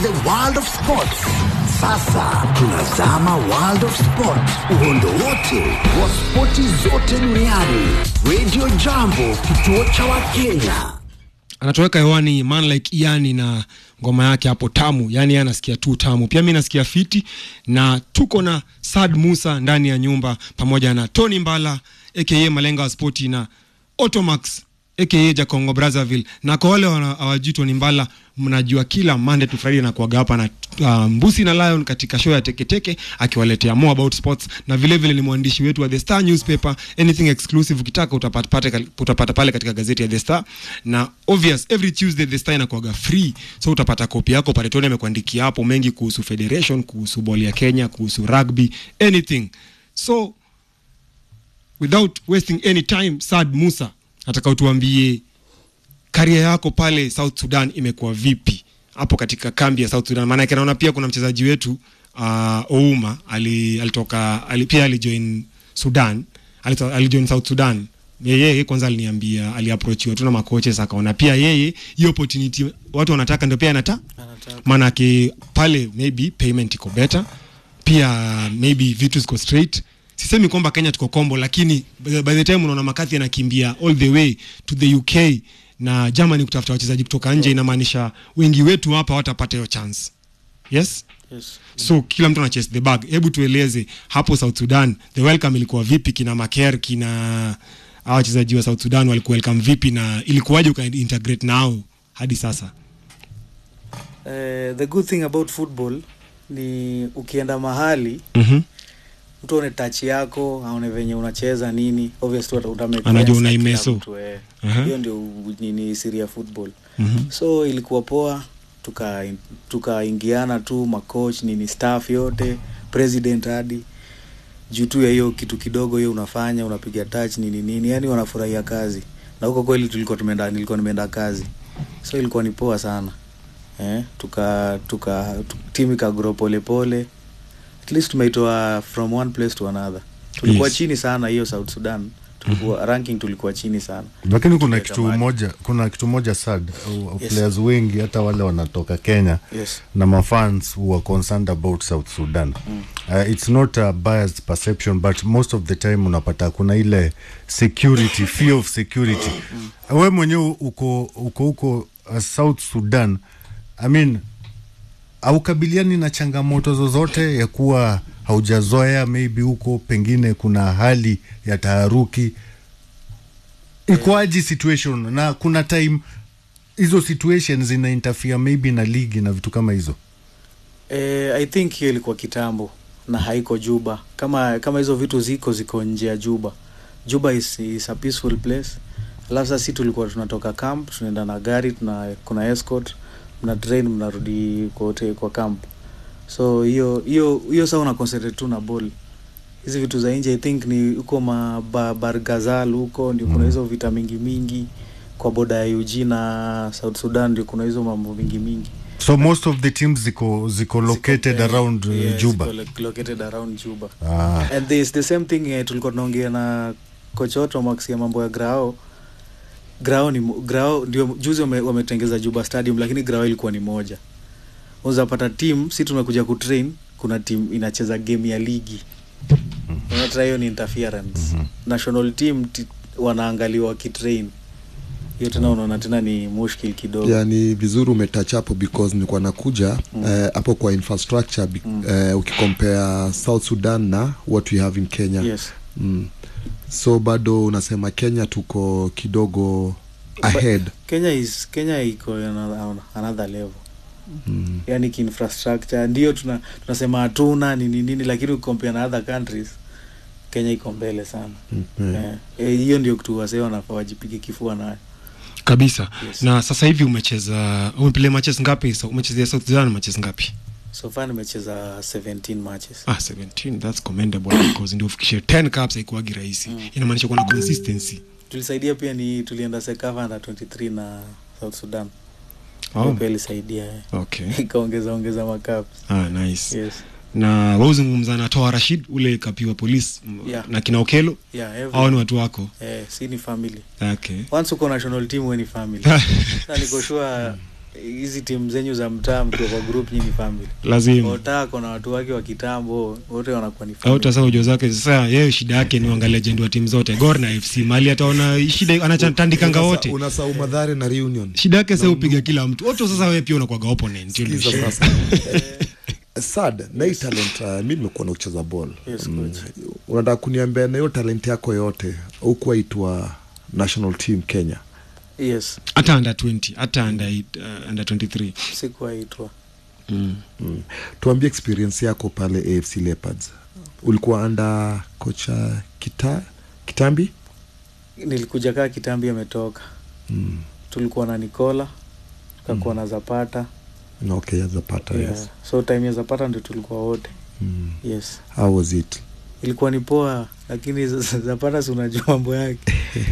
the world of sports. Sasa tunazama world of sport, uhondo wote wa spoti zote duniani. Radio Jambo, kituo cha Wakenya. anatoweka hewani man like iani na ngoma yake hapo tamu yani yeye anasikia tu tamu pia mi nasikia fiti na tuko na sad musa ndani ya nyumba pamoja na tony mbala aka malenga wa spoti na otomax aka jacongo brazzaville na kwa wale wana- hawajui tony mbala mnajua kila monday to friday nakuaga hapa na uh, mbusi na lion katika show ya teketeke akiwaletea more about sports na vile vile ni mwandishi wetu wa the star newspaper anything exclusive ukitaka utapata, pate- utapata pale katika gazeti ya the star na obvious every tuesday the star inakuaga free so utapata kopi yako pale tony amekuandikia hapo mengi kuhusu federation kuhusu ball ya kenya kuhusu rugby anything so without wasting any time sad musa nataka utuambie karia yako pale south sudan imekuwa vipi hapo katika kambi ya south sudan maanake naona pia kuna mchezaji wetu uh, ouma ali, alitoka ali, pia alijoin sudan alito- alijoin south sudan yeye kwanza aliniambia aliaprochiwa tu na makoches akaona pia yeye hiyo opportunity watu wanataka ndio pia anata maanake pale maybe payment iko better pia maybe vitu ziko straight sisemi kwamba kenya tuko kombo lakini by by the time unaona makathi anakimbia all the way to the uk na germany kutafuta wachezaji kutoka nje inamaanisha wengi wetu hapa watapata hiyo chance yes Yes. so kila mtu ana chase the bag hebu tueleze hapo south sudan the welcome ilikuwa vipi kina maker kina hawa wachezaji wa south sudan walikuwa welcome vipi na ilikuwaje ukaintegrate nao hadi sasa Eh, the good thing about football ni ukienda mahali mm-hmm. mtu aone touch yako aone venye unacheza nini obviously uta- uta make Anajua friends na unaimeso. kila mtu, eh. Aha. hiyo ndio u- nini siri ya football Mhm. so ilikuwa poa tuka tukaingiana tu macoach nini staff yote president hadi juu tu ya hiyo kitu kidogo hiyo unafanya unapiga touch nini nini yani wanafurahia kazi na huko kweli tulikuwa tumeenda nilikuwa nimeenda kazi so ilikuwa ni poa sana eh, tuka tuka tu, timu ikagro polepole at least tumeitoa from one place to another tulikuwa Yes. chini sana hiyo south sudan tulikuwa ranking tulikuwa chini sana lakini kuna Tukiweka kitu mahali. moja kuna kitu moja sad uh, Yes. players wengi hata wale wanatoka kenya yes na mafans who are concerned about south sudan mm. uh, it's not a biased perception but most of the time unapata kuna ile security fear of security mm. we mwenyewe uko uko huko uh, south sudan i mean haukabiliani na changamoto zozote ya kuwa haujazoea maybe huko pengine kuna hali ya taharuki ikoaji situation na kuna time hizo situations zina interfere maybe na ligi na vitu kama hizo Eh, I think hiyo ilikuwa kitambo na haiko Juba. Kama kama hizo vitu ziko ziko nje ya Juba. Juba is, is a peaceful place. Alafu sasa si tulikuwa tunatoka camp, tunaenda na gari, tuna kuna escort, mna train mnarudi kwa hotel, kwa camp. So hiyo hiyo hiyo sasa una concentrate tu na ball. Hizi vitu za nje I think ni huko ma ba, Bargazal huko ndio kuna hizo vita mingi mingi kwa boda ya UG na South Sudan ndio kuna hizo mambo mingi mingi. so most of the teams ziko ziko located Ziko, eh, around uh, yeah, juba ziko lo- located around Juba. ah. And there's the same thing eh, tulikuwa tunaongea na coach Otto Max ya mambo ya Grao. Grao ni mo- Grao ndio juzi wame- wametengeza Juba Stadium lakini Grao ilikuwa ni moja. Unaweza pata team si tumekuja kutrain kuna team inacheza game ya ligi. Unaona hiyo ni interference. National team ti, wanaangaliwa wakitrain. Hiyo tena unaona tena ni mushkil kidogo. yani vizuri umetouch hapo because nilikuwa nakuja eh, hapo kwa infrastructure bi- eh, ukicompare south sudan na what we have in kenya Yes. mm. so bado unasema kenya tuko kidogo ahead Kenya is Kenya iko on another, another level mm. yani kiinfrastructure ndio tuna, tunasema hatuna nini nini lakini ukicompare na other countries Kenya iko mbele sana mm. Eh, eh, hiyo ndio kitu wasee wanafaa wajipige kifua nayo kabisa Yes. na sasa hivi umecheza umepilia matches ngapi so, umechezea south sudan matches ngapi so far nimecheza 17 matches ah 17 that's commendable because ndio ufikishe 10 cups haikuwagi rahisi inamaanisha kuna consistency tulisaidia pia ni tulienda Sekava under 23 na South Sudan Oh. Hiyo pia ilisaidia eh. okay ikaongeza ongeza makaps ah nice yes na wauzungumza na toa rashid ule kapiwa polisi Yeah. na kina okelo yeah every, hao ni watu wako eh, si ni family okay once uko national team we ni family na niko sure hizi timu zenyu za mtaa mkiwa kwa group nyinyi family lazima otako na watu wake wa kitambo wote wanakuwa ni family. au tasa ujo zake sasa yeye shida yake ni uangalia legend wa timu zote Gor na FC mali ataona shida anachatandikanga wote unasahau madhare na reunion shida yake sasa upiga kila mtu wote sasa wewe pia unakuwaga opponent hiyo ndio Sikiza shida. sasa Eh, sad na hii talent uh, mi nimekuwa na kucheza ball Yes, coach. unataka kuniambia na hiyo talent yako yote hukuwa itwa national team kenya yes hata under 20 hata under, eight, uh, under 23 sikuwaitwa mm. mm. tuambie experience yako pale afc leopards ulikuwa anda kocha kita kitambi nilikuja kaa kitambi ametoka mm. tulikuwa na nikola tukakuwa na zapata Na okay azapata yeah. yes so time ya zapata ndio tulikuwa wote mm. yes how was it ilikuwa ni poa lakini Z- Z- zapata si unajua mambo yake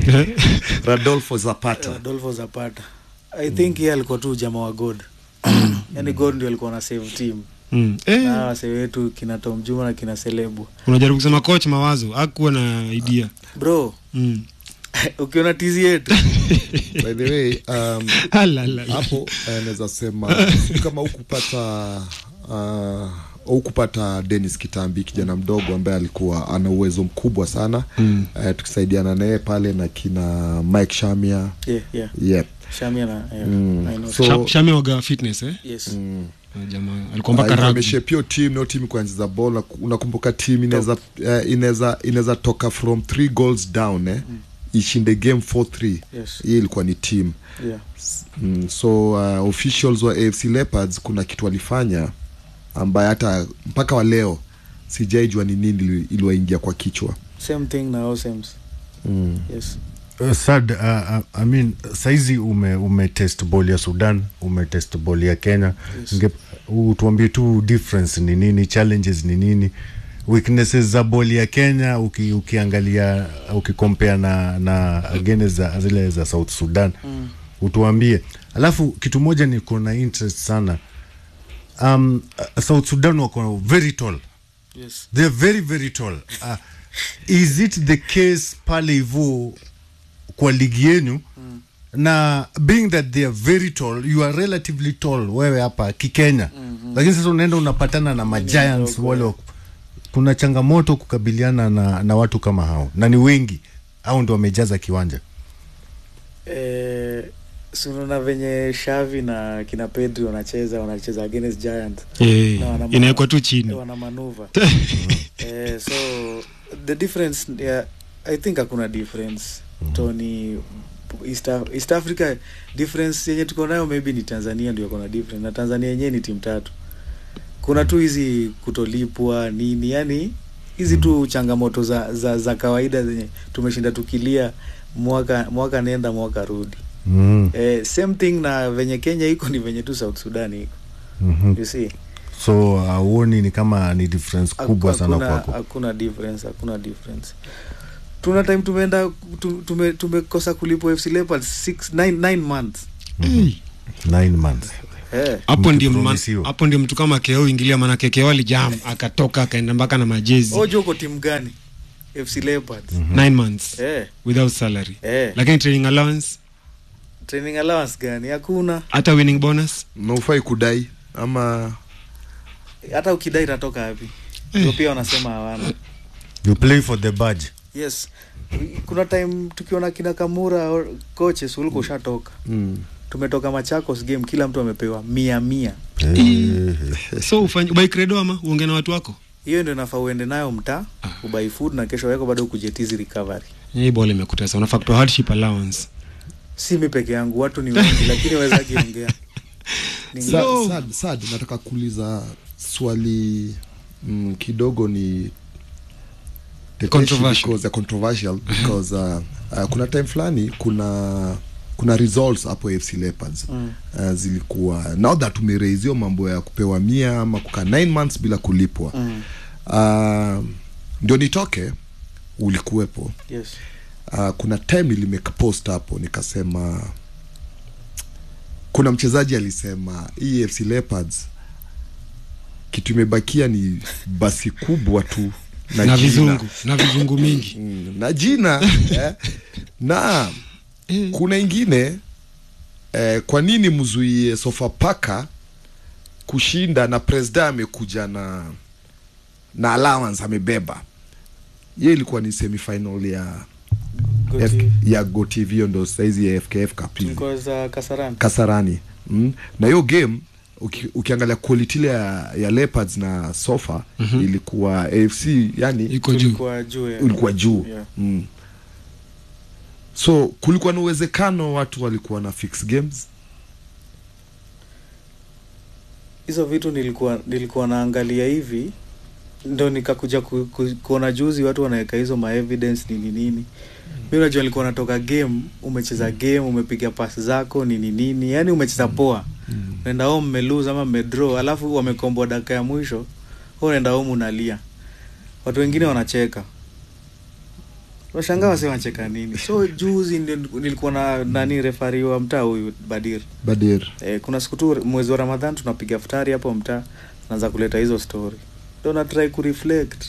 radolfo zapata adolfo zapata i think yeye alikuwa tu jamaa wa god yani god ndio alikuwa na save team Mm. Eh, na wase wetu kina tom juma na kina selebu unajaribu kusema coach mawazo hakuwa na idea bro mm. ukiona tizi yetu by the way um, Alalala. hapo eh, naweza sema sijui kama ukupata uh, ukupata denis kitambi kijana mdogo ambaye alikuwa ana uwezo mkubwa sana Mm. eh, tukisaidiana naye pale na kina mike shamia yeah, yeah. yep. shamia na yeah, Mm. I know. So- Sham- Shami waga fitness eh yes mm. Ah, jamaa alikuwa mpaka rugby ameshepio tim nao tim kuanziza bol unakumbuka tim inaweza eh, inaweza inaweza toka from three goals down eh, ishinde game 4-3 yes hiyo ilikuwa ni team yeah mm, so uh, officials wa afc leopards kuna kitu walifanya ambaye hata mpaka wa leo sijaijua ni nini ili- iliwaingia kwa kichwa same thing na osems mm. yes Uh, sad uh, uh, I mean saizi ume, ume test ball ya sudan ume test ball ya kenya Yes. Nge, utuambie tu difference ni nini challenges ni nini weaknesses za ball ya kenya uki, ukiangalia ukikompea na, na against za, zile za south sudan mm. utuambie alafu kitu moja ni kuna interest sana um, uh, south sudan wako very tall yes they're very very tall uh, is it the case pale hivo kwa ligi yenu mm. na being that they are very tall you are relatively tall wewe hapa kikenya mm-hmm. lakini sasa unaenda unapatana na magiants mdogo, wale wa- kuna changamoto kukabiliana na, na watu kama hao na ni wengi au ndo wamejaza kiwanja eh, sunaona venye shavi na kina pedri wanacheza wanacheza against giant Eh, Na wana- inawekwa tu chini wana manuva eh, so the difference yeah, i think hakuna difference tony East, Af- East africa difference yenye tuko nayo maybe ni tanzania ndio kona difference na tanzania yenyewe ni timu tatu kuna tu hizi kutolipwa nini yani hizi tu changamoto za, za, za kawaida zenye tumeshinda tukilia mwaka mwaka nenda mwaka rudi mm. eh, same thing na venye kenya iko ni venye tu south sudan iko mm-hmm. you see so auoni ni kama ni difference kubwa sana Hakuna- kwako hakuna difference hakuna difference tuna time tumeenda tu- tume- tumekosa kulipwa fc leopards six nine, nine months Eh, nine months eh. hapo ndio ma- Mkipromisiwa. hapo ndio mtu kama keo ingilia manake keo alijam akatoka akaenda mpaka na majezi ojo uko timu gani fc leopards nine months eh, without salary eh. lakini training allowance training allowance gani hakuna hata winning bonus na ufai kudai ama hata ukidai itatoka wapi ndio pia wanasema hawana you play for the badge yes kuna time tukiona kina kamura or coaches ulikuwa ushatoka mm. tumetoka machakos game kila mtu amepewa mia mia Eh, so ufanye ubai credo ama uongee na watu wako hiyo ndio nafaa uende nayo mtaa ubai food na kesho yako bado kujetizi recovery hii ball imekutesa unafaa kutoa hardship allowance si mi peke yangu watu ni wengi lakini wezaki ongea Ni- So- sad, sad, sad nataka kuuliza swali mm, kidogo ni tetesi Controversial. because, uh, controversial because uh, uh, kuna time fulani kuna kuna results hapo fc leopards Mm. uh, zilikuwa now that umereizio mambo ya kupewa mia ama kukaa 9 months bila kulipwa Mm. uh, ndio nitoke ulikuwepo yes uh, kuna time nilimeka post hapo nikasema kuna mchezaji alisema hii FC Leopards kitu imebakia ni basi kubwa tu na, na jina. vizungu na vizungu mingi Mm, na jina eh, na Eh. kuna ingine eh, kwa nini mzuie Sofapaka kushinda na presida amekuja na na allowance amebeba hiyo ilikuwa ni semifinal ya F, Goti- ya GoTV hiyo ndo saizi ya FKF Cup hivi. tulikuwa za Kasarani. Kasarani mm. na hiyo game uki, ukiangalia quality ile ya, ya Leopards na Sofa mm-hmm. ilikuwa AFC yani iko juu Tulikuwa juu ya- ulikuwa juu Yeah. mm. so kulikuwa na uwezekano watu walikuwa na fix games hizo vitu nilikuwa nilikuwa naangalia hivi ndo nikakuja ku, ku, kuona juzi watu wanaweka hizo ma evidence nini nini mi unajua nilikuwa natoka game umecheza game umepiga pasi zako nini nini yani umecheza poa unaenda home mmelose ama mmedraw alafu wamekomboa dakika ya mwisho wewe unaenda home unalia watu wengine wanacheka washangaa wase wanacheka nini so juzi ndio nilikuwa na nani refari wa mtaa huyu badir Badir Eh, kuna siku tu mwezi wa Ramadhan tunapiga futari hapo mtaa, naanza kuleta hizo story, ndo na try kureflect,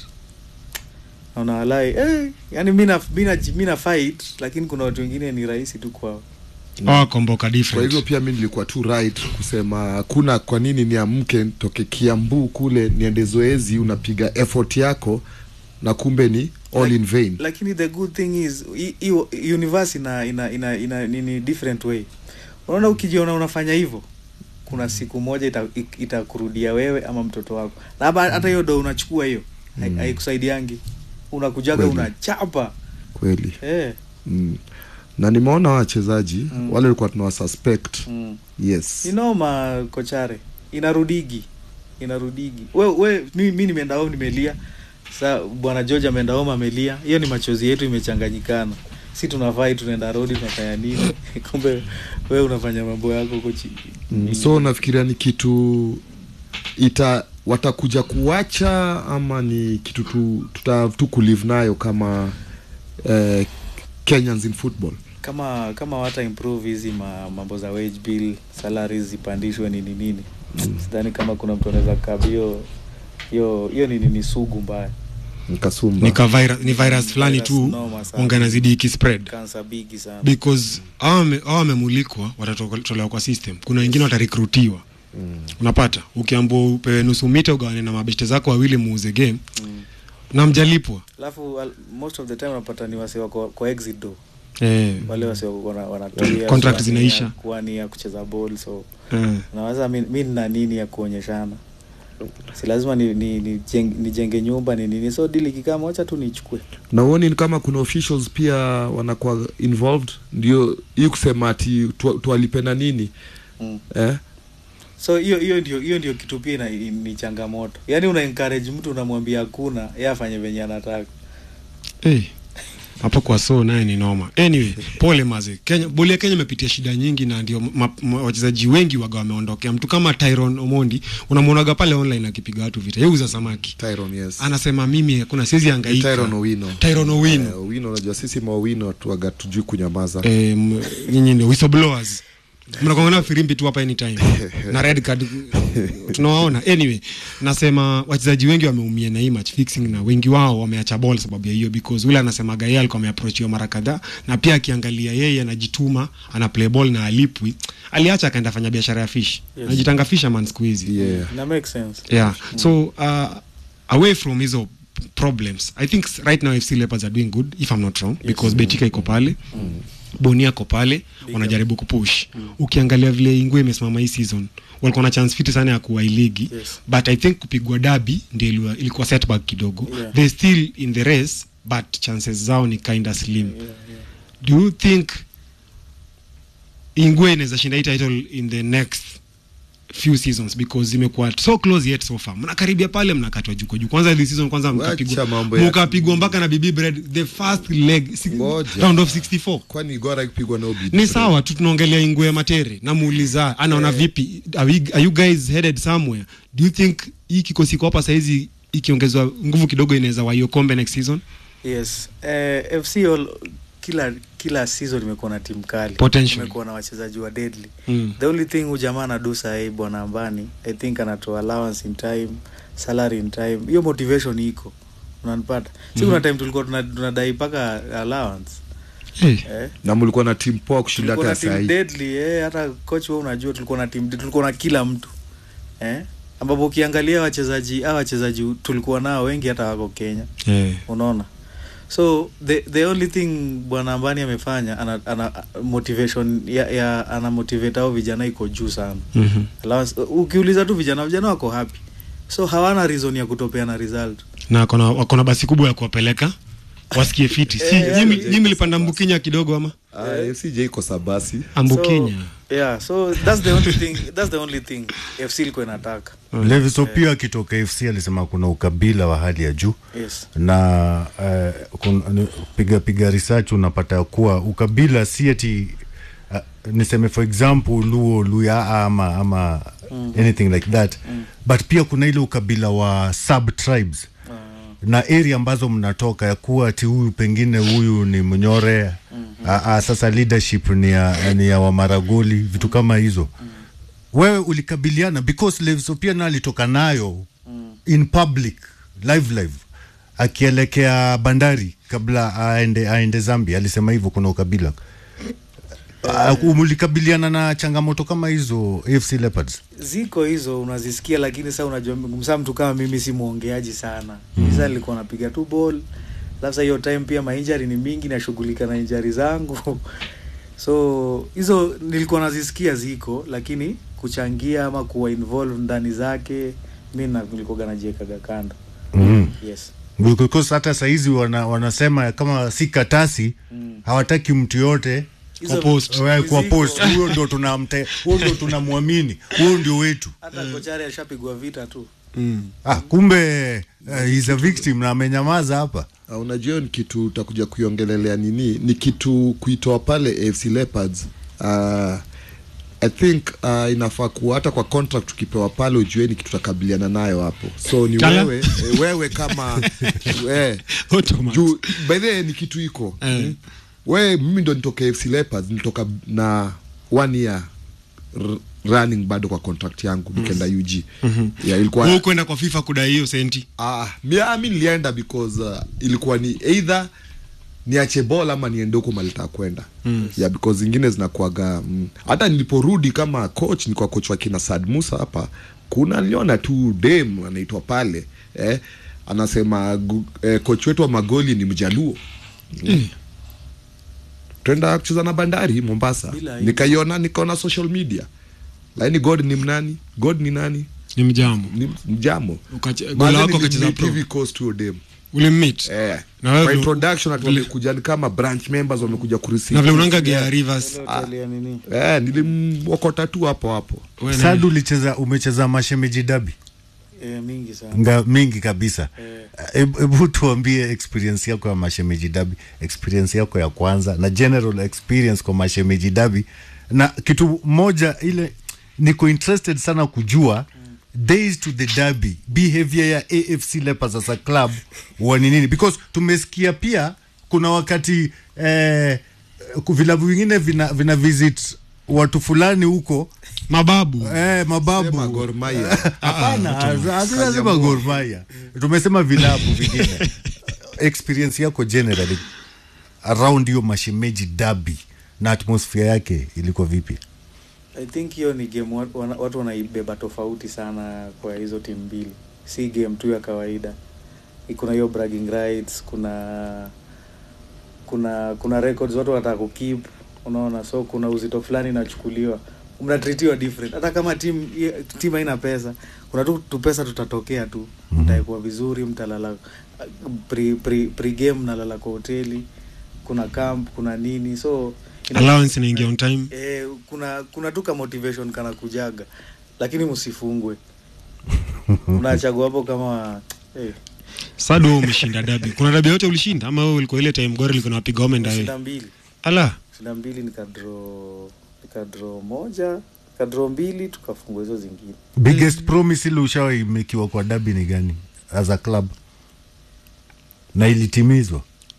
naona walai eh, yani mi na mi na mi na fight, lakini kuna watu wengine ni rahisi tu kwao. awakomboka kwa hivyo different pia mi nilikuwa tu right kusema kuna kwa nini niamke nitoke kiambu kule niende zoezi unapiga effort yako na kumbe ni all in vain Lakini the good thing is hi- hiyo universe ina ina ina, ina nini different way. Unaona, ukijiona unafanya hivyo, kuna siku moja ita- ik- itakurudia wewe ama mtoto wako, na haba- hata hiyo ndo unachukua hiyo hai- haikusaidiangi, unakujaga Kweli. unachapa kweli eh. mm. na nimeona wachezaji Mm. wale walikuwa tunawasuspect mm. yes inoma kochare inarudigi inarudigi we, we mi, mi nimeenda home nimelia sa bwana george ameenda home amelia hiyo ni machozi yetu imechanganyikana si tunafai tunaenda rodi tunafanya nini kumbe we unafanya mambo yako huko chini mm. so nafikiria ni kitu ita watakuja kuacha ama ni kitu tu, tuta tu kulive nayo kama eh, Kenyans in football kama kama wata improve hizi ma, mambo za wage bill salaries zipandishwe nini nini sidhani kama kuna mtu anaweza kab hiyo hiyo hiyo ni nini sugu mbaya nkasumba Nika virus, ni virus fulani Virus tu noma sana. unganazidi ikispread kansa bigi sana because hawa wame- hawa wamemulikwa watatolewa kwa system kuna wengine watarekrutiwa mm. unapata ukiambua upewe nusu mita ugawane na mabeshte zako wawili muuze game Mm. na mjalipwa alafu al- most of the time unapata ni wase wako kwa exit do eh, wale wase wana- wanatulia Contract kuwania- zinaisha. kuwania kucheza ball so eh. nawaza mi, mi nina nini ya kuonyeshana si lazima ni, ni, ni jeng, nijenge nyumba ni nini so dili kikama wacha tu nichukue na uoni ni kama kuna officials pia wanakuwa involved ndio hii kusema ati tu- tuwalipe na nini mm. eh? so hiyo hiyo ndio hiyo ndio kitu pia ina- ni changamoto yaani una encourage mtu unamwambia hakuna ye afanye venye anataka hey. hapo kwa so naye ni noma anyway pole maze kenya boli ya kenya imepitia shida nyingi na ndio ma- ma- wachezaji wengi waga wameondokea mtu kama tyron omondi unamwonaga pale online akipiga watu vita yeuza samaki Tyron, yes. anasema mimi hakuna siwezi Ni hangaika Tyron Owino. Tyron Owino. Eh, Owino unajua sisi mawino tuaga tujui kunyamaza eh, m- nyinyi ndio whistleblowers mnakongana firimbi tu hapa anytime na red card tunawaona anyway nasema wachezaji wengi wameumia na hii match fixing na wengi wao wameacha ball sababu ya hiyo because ule anasemaga yeye alikuwa ameapproachiwa mara kadhaa na pia akiangalia yeye anajituma ana play ball na alipwi aliacha akaenda fanya biashara ya fish Yes. anajitanga fisherman siku hizi yeah. ina make sense yeah so uh, away from hizo problems i think s- right now fc leopards are doing good if i'm not wrong because betika iko pale bonia ko pale wanajaribu kupush ukiangalia vile ingwe imesimama hii season walikuwa na chance fiti sana ya kuwa hii ligi Yes. but i think kupigwa dabi ndio ilikuwa- ilikuwa setback kidogo Yeah. they still in the race but chances zao ni kinda slim yeah, yeah. do you think ingwe inaweza shinda hii title in the next few seasons because zimekuwa so close yet so far mnakaribia pale mnakatwa juu kwa juu kwanza this season kwanza Wacha mkapigwa mambo ya- mkapigwa mpaka na bibi bread the first leg si- Ngoja. round of 64 kwani gora ikipigwa na Obi ni sawa tu tunaongelea ingwe matere namuuliza anaona vipi are, we, are you guys headed somewhere do you think hii kikosi iko hapa saizi ikiongezwa nguvu kidogo inaweza waio kombe next season yes eh, fc all, kila kila season imekuwa na timu kali Potentially. imekuwa na wachezaji wa deadly Mm. the only thing huyu jamaa anadu sahii bwana ambani i think anatoa allowance in time salary in time hiyo motivation iko unanipata si kuna time tulikuwa tuna- tunadai mpaka allowance hey. eh? na mlikuwa na timu poa kushinda tulikuwa hata na saa team hii deadly eh, hata coach wewe unajua tulikuwa na team tulikuwa na kila mtu eh? ambapo ukiangalia wachezaji hawa wachezaji tulikuwa nao wengi hata wako Kenya hey. unaona so the the only thing bwana ambani amefanya ana, ana motivation ya, ya ana motivate au vijana iko juu sana mm-hmm. Allowance- ukiuliza tu vijana vijana wako happy so hawana reason ya kutopeana result na wakona wakona basi kubwa ya kuwapeleka wasikie fiti si Eh, nyinyi eh, nyinyi mlipanda mbukinya kidogo ama Ah, FCJ iko sabasi ambukinya so, yeah so that's the only thing that's the only thing FC ilikuwa inataka Levis Opio akitoka FC alisema kuna ukabila wa hali ya juu yes na uh, kun, ni- piga piga research unapata kuwa ukabila si ati uh, niseme for example luo luya ama ama mm. anything like that mm. but pia kuna ile ukabila wa sub tribes na area ambazo mnatoka ya kuwa ati huyu pengine huyu ni mnyore mm-hmm. a, a, sasa leadership ni ya, ni ya wamaragoli vitu kama hizo mm. wewe ulikabiliana because Leviso pia na alitoka nayo mm. in public live live akielekea bandari kabla aende aende Zambia alisema hivyo kuna ukabila uh, mlikabiliana na changamoto kama hizo AFC Leopards ziko hizo unazisikia lakini saa unajua msaa mtu kama mimi si mwongeaji sana mm. Sasa nilikuwa napiga tu ball labda hiyo time pia mainjari ni mingi nashughulika na injari zangu so hizo nilikuwa nazisikia ziko lakini kuchangia ama kuwa involve ndani zake mi na- nilikuwaga najiekaga kando mm. yes because hata saizi wana, wanasema kama si katasi Mm. hawataki mtu yote Hizo post. Wewe kwa ziko. post huyo ndo tunamte huyo ndo tunamwamini huyo ndio wetu hata kochari ashapigwa vita tu ah, kumbe uh, he's a victim na amenyamaza hapa Uh, unajua hiyo ni kitu utakuja kuiongelelea nini ni kitu kuitoa pale AFC Leopards uh, I think uh, inafaa kuwa hata kwa contract ukipewa pale ujue ni kitu utakabiliana nayo hapo so ni Kala? wewe eh, wewe kama eh, Automatic. juu by the way, ni kitu iko Eh. mm. we mimi ndo nitoka AFC Leopards nilitoka na one year r- running bado kwa contract yangu nikaenda UG yeah, ilikuwa wewe kwenda kwa FIFA kudai hiyo senti Ah, mi, ah, mi nilienda because uh, ilikuwa ni either niache ball ama niende huko malitaka kwenda mm. yeah, because zingine zinakuaga mm, hata niliporudi kama coach nilikuwa coach wa kina Sad Musa hapa kuna niliona tu dem anaitwa pale eh, anasema gu, eh, coach wetu wa magoli ni mjaluo mm. twenda kucheza na bandari Mombasa Bila aibu. nikaiona nikaona social media lakini God ni mnani God ni nani ni mjambo ni mjamo Ukache- gola wako akacheza pro TV coast huyo dem ulimmit eh Na wewe kwa vile- introduction ati vile- wamekuja ni kama branch members wamekuja kureceive na vile unanga Gea Rivers Ile hoteli ya nini eh nilimwokota tu hapo hapo wewe na- Sadu ulicheza umecheza mashemeji dabi eh, mingi sana nga mingi kabisa Eh. hebu hebu tuambie experience yako ya mashemeji dabi experience yako ya kwanza na general experience kwa mashemeji dabi na kitu moja ile niko interested sana kujua days to the derby behavior ya AFC Leopards as a club wa ni nini because tumesikia pia kuna wakati eh, vilabu vingine vina, vina visit watu fulani huko mababu eh, mababu Sema Gor Mahia Hapana, hatunasema Gor Mahia. Tumesema vilabu vingine. Experience yako generally around hiyo mashemeji derby na atmosphere yake ilikuwa vipi? I think hiyo ni game watu, wana, watu wanaibeba tofauti sana kwa hizo timu mbili, si game tu ya kawaida. Kuna hiyo bragging rights, kuna kuna kuna records watu wanataka kukeep, unaona, so kuna uzito fulani inachukuliwa, mnatritiwa different. Hata kama timu timu haina pesa, kuna tu, tu pesa tutatokea tu, mtaekuwa vizuri, mtalala pre, pre, pre game mnalala kwa hoteli, kuna camp, kuna nini, so ina- allowance inaingia on time Eh, kuna kuna tu ka motivation kana kujaga lakini msifungwe unachagua hapo kama eh, Sadu wewe umeshinda dabi kuna dabi yote ulishinda ama wewe ulikuwa ile time Gor ilikuwa inapiga home and away shinda mbili ala shinda mbili nikadro nikadro moja nikadro mbili tukafungua hizo zingine Biggest promise ile ushawahi mekiwa kwa derby ni gani as a club? Na ilitimizwa?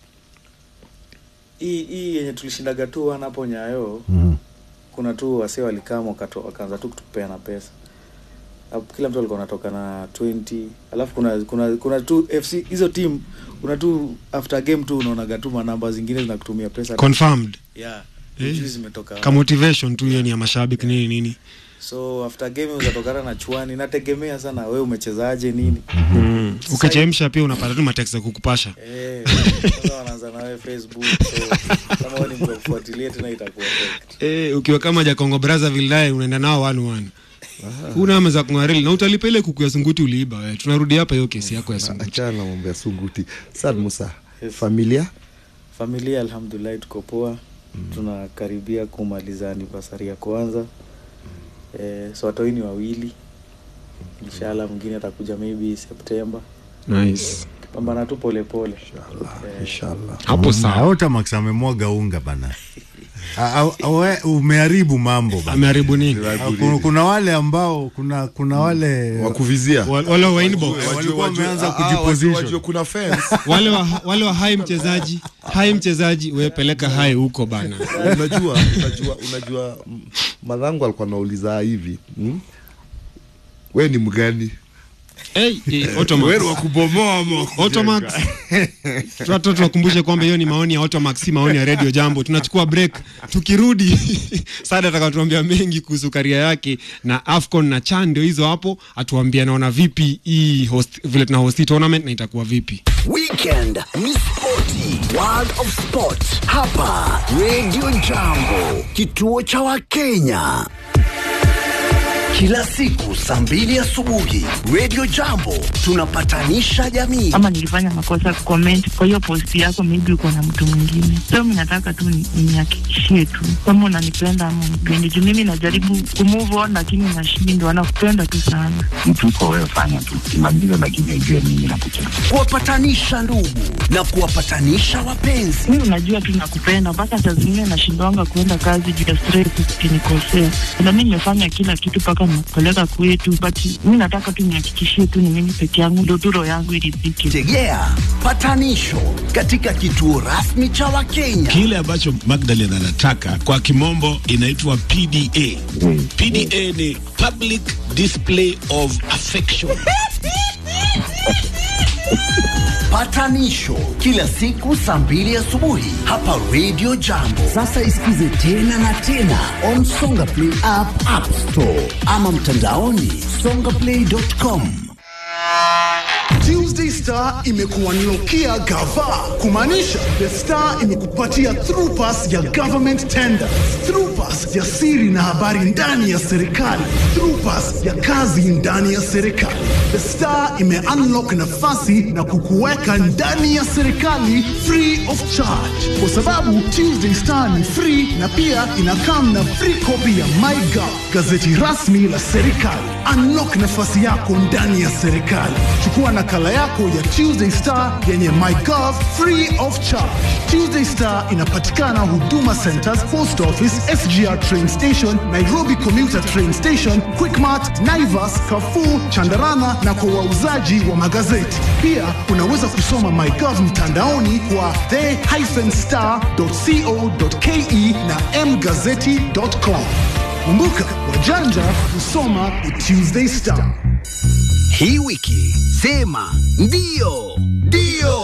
hii hii yenye tulishindaga tu wana hapo nyayo Mhm. kuna tu wase walikama wakato- wakaanza tu kutupeana pesa Hapo kila mtu alikuwa anatoka na 20 alafu kuna kuna kuna tu fc hizo team kuna tu after game tu unaonaga tu manamba zingine zinakutumia pesa confirmed yeah Eh. Juzi zimetoka ka motivation tu hiyo ni ya mashabiki nini nini so after game uzatokana na chwani nategemea sana we umechezaje nini mm. ukichemsha pia unapata tu mateksi ya kukupasha Eh, sasa wanaanza nawe facebook so kama wewe ni mtu wa kufuatilia tena itakuwa affect. eh, ukiwa kama jakongo brazzaville naye unaenda nao one one una ama za kungarili na utalipa ile kuku ya sunguti uliiba we tunarudi hapa hiyo kesi yako ya sunguti achana na mambo ya sunguti sad musa Yes. familia familia alhamdulillah tuko poa tunakaribia kumaliza anniversary ya kwanza eh, so watoi ni wawili inshallah mwingine atakuja maybe september nice pambana tu polepole inshallah hapo sawa Otamax amemwaga unga bana. A- a- we- umeharibu mambo bana. ameharibu nini Ah, kuna, kuna wale ambao kuna kuna wale wakuvizia Wa- wale wa inbox walikuwa wameanza Ah, ah, kujiposition. wajue- wajue kuna fence wale wa wale wa hai mchezaji hai mchezaji we peleka hai huko bana unajua unajua unajua mm, madhangu alikuwa anauliza hivi mm? we ni mgani hey, hey, Automax. kubomoa Automax. Tunato tuwakumbushe kwamba hiyo ni maoni ya Automax, si maoni ya Radio Jambo. Tunachukua break, tukirudi Sada atakatuambia mengi kuhusu karia yake na Afcon na CHAN, ndio hizo hapo, atuambia anaona vipi hii host, vile tuna host hii tournament na itakuwa vipi. Weekend ni spoti, World of Sport hapa Radio Jambo, kituo cha Wakenya. Kila siku saa mbili asubuhi Radio Jambo tunapatanisha jamii. ama nilifanya makosa comment kwa hiyo post yako, maybe uko na mtu mwingine. So mimi nataka tu ni- nihakikishie tu kama unanipenda ama unipendi, juu mimi najaribu kumove on lakini nashindwa. Nakupenda tu sana. mtu uko wewe, fanya tu kimaliza, lakini ujue mimi nakupenda. kuwapatanisha ndugu na kuwapatanisha wapenzi. Mimi unajua tu nakupenda, mpaka saa zingine nashindwanga kuenda kazi juu ya stress, ukinikosea. Na mimi nimefanya kila kitu mpaka nakupeleka kwetu, but mimi nataka tu nihakikishie tu ni mimi peke yangu, ndio tu roho yangu iridhike. Tegea patanisho katika kituo rasmi cha Wakenya. Kile ambacho Magdalen anataka kwa kimombo inaitwa PDA. PDA ni public display of affection. Patanisho kila siku saa mbili asubuhi hapa Radio Jambo. Sasa isikize tena na tena on Songa Play app, App Store ama mtandaoni songaplay.com. Tuesday Star imekuwa nilokia gava kumaanisha The Star imekupatia through pass ya government tender, through pass ya siri na habari ndani ya serikali, through pass ya kazi ndani ya serikali. The Star ime unlock nafasi na kukuweka ndani ya serikali free of charge, kwa sababu Tuesday Star ni free na pia inakam na free copy ya MyGov, gazeti rasmi la serikali. Unlock nafasi yako ndani ya serikali. Chukua nakala yako ya Tuesday Star yenye MyGov free of charge. Tuesday Star inapatikana Huduma Centers, Post Office, SGR Train Station, Nairobi Commuter Train Station, Quickmart, Naivas, Carrefour, Chandarana na kwa wauzaji wa magazeti. Pia unaweza kusoma MyGov mtandaoni kwa the-star.co.ke na mgazeti.com. Kumbuka, wajanja husoma The Tuesday Star. Hii wiki sema ndio